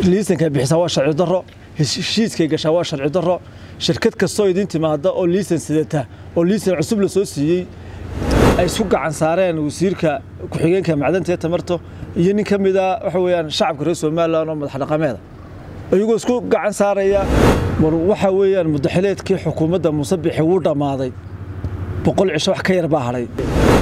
liisankay bixisaa waa sharci darro heshiiskay gashaa waa sharci darro shirkad kastoo idin timaada oo liisan sidata oo liisan cusub la soo siiyey ay isku gacan saareen wasiirka ku-xigeenka macdanta ee tamarto iyo nin ka mida waxa weeyaan shacabka reer somalilan oo madax dhaqameeda iyagoo isku gacan saaraya war waxa weeyaan mudaxileedkii xukuumadda musabixi wuu dhammaaday boqol cisho wax ka yar baa hadhay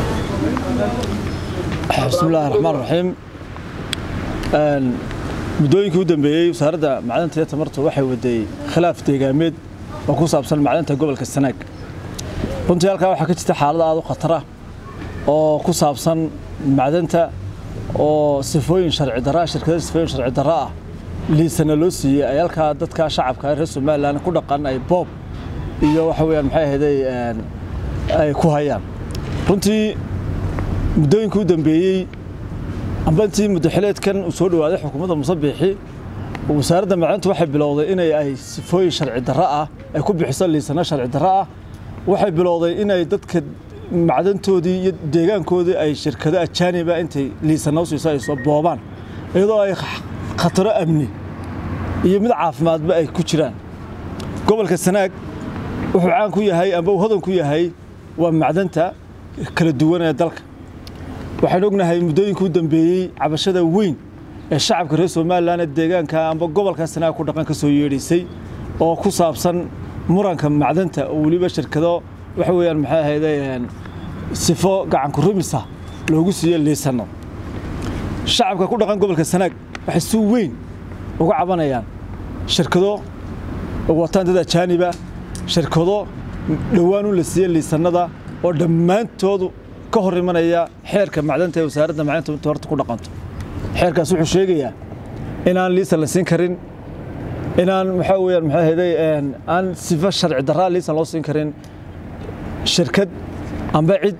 bismillahi raxmaan raxiim muddooyinkii u dambeeyey wasaaradda macdanta iyo tamartu waxay waday khilaaf deegaameed oo ku saabsan macdanta gobolka sanaag runtii halkaa waxaa ka jirta xaalad aad u khatara oo ku saabsan macdanta oo sifooyin sharci darra shirkada sifooyin sharci darra ah liisana loo siiyey ay halkaa dadka shacabka reer somalilan ku dhaqan ay boob iyo waxa weeyaan maxay ahayday ay ku hayaan runtii muddooyinkii u dambeeyey amba intii mudaxileedkan uu soo dhawaaday xukuumadda musabixi wasaaradda macdanta waxay bilowday inay ay sifooyin sharci darro ah ay ku bixiso liisano sharci darro ah waxay bilowday inay dadka macdantoodii iyo deegaankoodii ay shirkado ajaaniba intay liisano siiso ay soo boobaan iyadoo ay khataro amni iyo mid caafimaadba ay ku jiraan gobolka sanaag wuxuu caan ku yahay amba uu hodan ku yahay waa macdanta kala duwan ee dalka waxaan ognahay muddooyinkii u dambeeyey cabashada weyn ee shacabka reer somalilan ee deegaanka amba gobolka sanaag ku dhaqan ka soo yeedhaysay oo ku saabsan muranka macdanta oo weliba shirkado waxa weeyaan maxay ahayday sifo gacanku rumisa loogu siiyo liisano shacabka ku dhaqan gobolka sanaag waxay si weyn uga cabanayaan shirkado wataan dad ajaaniba shirkado dhowaan u la siiye liisanada oo dhammaantoodu ka hor imanaya xeerka macdanta ee wasaaradda macdanta tamarta ku dhaqanto xeerkaas wuxuu sheegayaa inaan liisan la siin karin inaan maxaa weeyaan maxay ahayday aan sifo sharci darraa liisan loo siin karin shirkad amba cid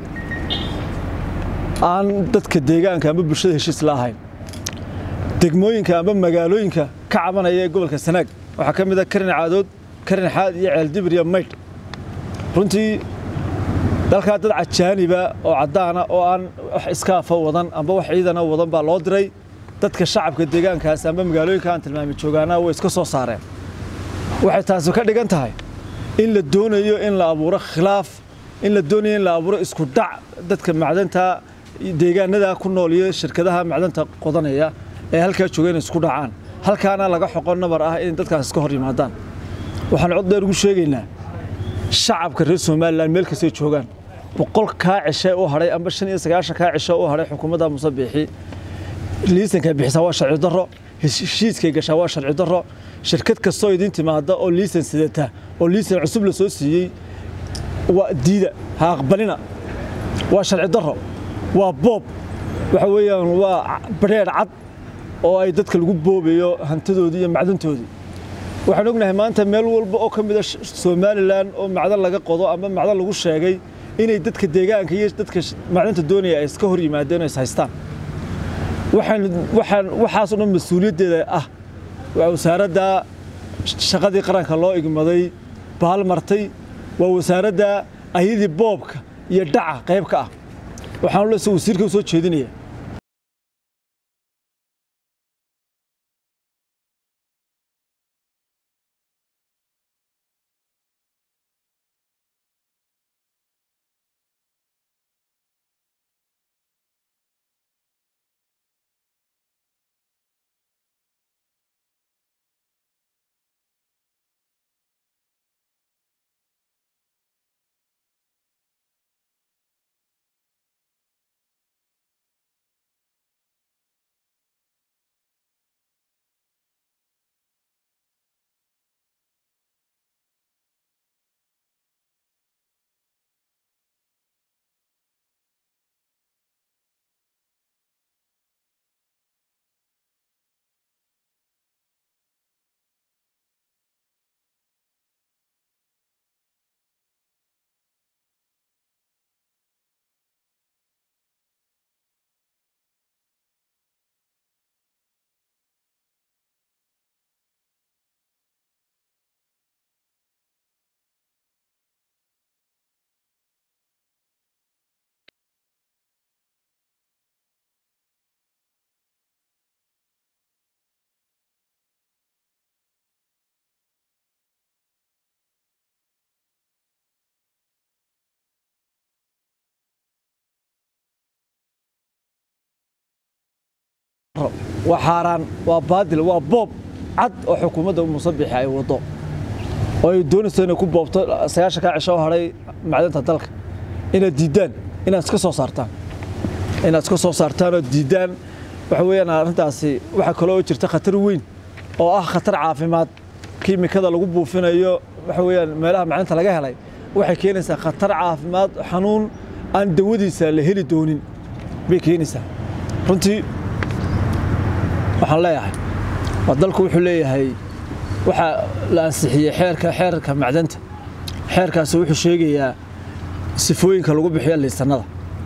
aan dadka deegaanka amba bulshada heshiis la ahayn degmooyinka amba magaalooyinka ka cabanaya ee gobolka sanaag waxaa ka mid a karin caadood karin xaad iyo ceeldibir iyo maydh runtii dalkaa dad cajaaniba oo caddaana oo aan wax iskaafa wadan amba wax ciidana wadan baa loo diray dadka shacabka deegaankaas amba magaalooyinka aan tilmaami joogaana way iska soo saareen waxay taasi ka dhigan tahay in la doonayo in la abuuro khilaaf in la doonayo in la abuuro isku dhac dadka macdanta deegaanada ku nool iyo shirkadaha macdanta qodanaya ee halkaa jooga inay isku dhacaan halkaana laga xoqo nabar ah in dadkaas iska hor yimaadaan waxaan cod dheer ugu sheegaynaa shacabka reer somalilan meel kastay joogaan boqol kaa cishe u hadhay amba shan iyo sagaashan kaa cishe u hadhay xukuumadda musabixi liisankay bixisaa waa sharci darro heshiiskay gashaa waa sharci darro shirkad kastoo idin timaada oo liisan sidata oo liisan cusub la soo siiyey waa diida ha aqbalina waa sharci darro waa boob waxa weeyaan waa badheedh cad oo ay dadka lagu boobayo hantidoodii iyo macdantoodii waxaan ognahay maanta meel walba oo ka mida somalilan oo macdan laga qodo ama macdan lagu sheegay inay dadka deegaanka iyo dadka macdanta doonaya ay iska hor yimaadeen oo is haystaan waxaan waxaan waxaas oo dhan mas-uuliyaddeeda ah waa wasaaradda shaqadii qaranka loo igmaday baalmartay waa wasaaradda ayadii boobka iyo dhaca qayb ka ah waxaan lesa wasiirka u soo jeedinaya waa xaaraan waa baadil waa boob cad oo xukuumadda musabixi ay waddo oo ay doonayso inay ku boobto sagaashan kaa cisho oo hadhay macdanta dalka inaad diiddaan inaad iska soo saartaan inaad iska soo saartaan oo diiddaan waxa weeyaan arrintaasi waxaa kaloo jirta khatar weyn oo ah khatar caafimaad kiimikada lagu buufinayo waxa weeyaan meelaha macdanta laga helay waxay keenaysaa khatar caafimaad xanuun aan dawadiisa la heli doonin bay keenaysaa runtii waxaan leeyahay waa dalku wuxuu leeyahay waxaa la ansixiyey xeerka xeerka macdanta xeerkaasi wuxuu sheegayaa sifooyinka lagu bixiyo liisanada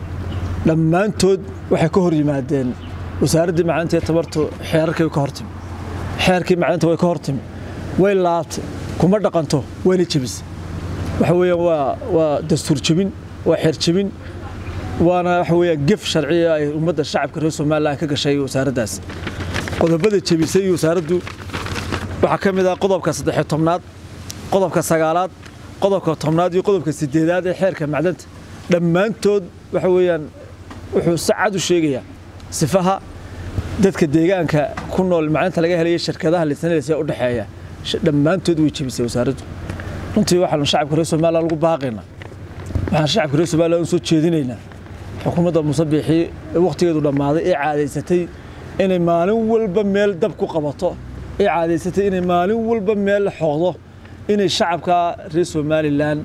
dhammaantood waxay ka hor yimaadeen wasaaraddii macdanta iyo tabartu xeerarkii ka hortimi xeerkii macdanta way ka hortimi way laabtay kuma dhaqanto wayna jebisay waxa weeyaan waa waa dastuur jebin waa xeer jebin waana waxa weeyaan gef sharciya ay ummadda shacabka reer somaliland ka gashay wasaaraddaas qodobada jebisay wasaaraddu waxaa ka mid ah qodobka saddexiyo tobnaad qodobka sagaalaad qodobka tobnaad iyo qodobka sideedaad ee xeerka macdanta dhammaantood waxa weeyaan wuxuu si cad u sheegayaa sifaha dadka deegaanka ku nool macdanta laga helaya shirkadaha lisanadaysa u dhexeeya dhammaantood way jebisay wasaaraddu runtii waxaanu shacabka reer somaliland lagu baaqaynaa waxaan shacabka reer somaliland u soo jeedinaynaa xukuumadda musabixii wakhtigeedu dhammaaday ee caadaysatay inay maalin walba meel dab ku qabato ee caadaysatay inay maalin walba meel xooqdo inay shacabka reer somalilan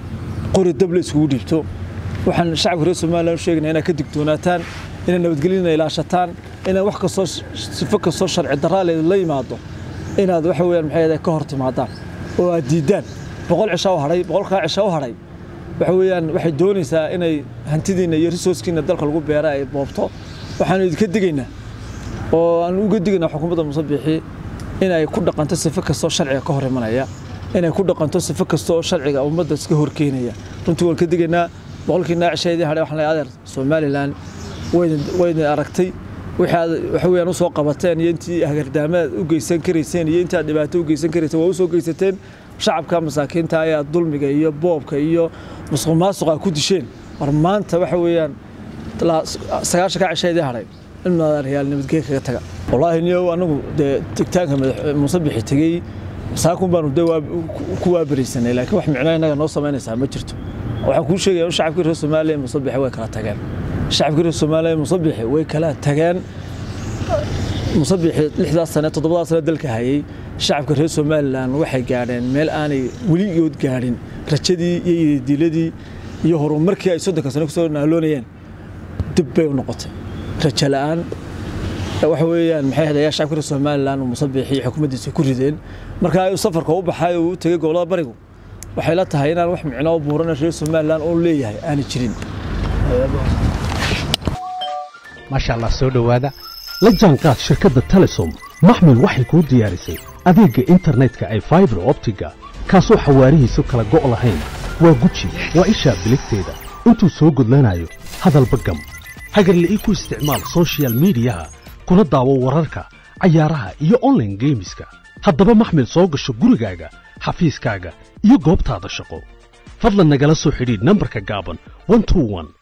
qori dab la iskugu dhiibto waxaan shacabka reer somalilan u sheegaynaa inaad ka digtoonaataan inay nabadgelyana ilaashataan inaad wax kastoo sifo kastoo sharci darraaleed la yimaado inaad waxa weeyaan maxay ahayd ka hor timaadaan oo aad diiddaan boqol cisha u hadhay boqolkaa cisha u hadhay waxa weeyaan waxay doonaysaa inay hantidiinna iyo risooskiina dalka lagu beera ay boobto waxaanu idinka digaynaa oo aan uga digaynaa xukuumadda musabixi inay ku dhaqanto sifo kastoo sharciga ka hor imanaya inay ku dhaqanto sifo kasta oo sharciga ummadda iska horkeenaya runtii waan ka digaynaa boqolkii naacisheedii hadhay waxaan leeyahay adeer somalilan waydin aragtay waxa weeyaan u soo qabateen iyo intii hagardaamaad u geysan karayseen iyo intii aad dhibaato u geysan karayseen waa u soo geysateen shacabka masaakiinta ayaa dulmiga iyo boobka iyo musuq maasuqa ku disheen war maanta waxa weeyaan sagaashan ka cisheedii hadhay in madaaryaal nabadgey kaga taga wallaahi niyow anagu dee tegtaanka musabixi tegey saakun baanu de ku waabaraysanay laakiin wax micno innaga noo samaynaysaa ma jirto waxaan kuu sheegaya in shacabkii reer soomaaliya musabixi way kala tageen shacabkii reer soomaaliya musabixi way kala tageen musabixi lixdaas sane toddobadaas sane dalka hayay shacabka reer somalilan waxay gaadheen meel aanay weligood gaadhin rajadii iyo ididiiladii iyo horumarkii ay soddonka sane kusoo naaloonayeen dib bay u noqotay rajo la'aan waxa weeyaan maxay hadayaa shacabka reer somalilan musabixi iyo xukuumaddiisa ku rideen marka ayuu safarka u baxay oo u tegey gobollada barigu waxay la tahay inaan wax micno buuran reer somalilan oo leeyahay aanay jirin maasha allah soo dhowaada la jaanqaad shirkadda telesom maxmil waxay kuu diyaarisay adeegga internetka ay faibar optiga kaasoo xawaarihiisu kala go' lahayn waa guji waa ishaa biligteeda intuu soo gudlanayo hadalba gam hagarla'ii ku isticmaal sochial midiyaha kuna daawo wararka cayaaraha iyo onlaine geemiska haddaba maxmil soo gasho gurigaaga xafiiskaaga iyo goobtaada shaqo fadlan nagala soo xidhiidh nambarka gaaban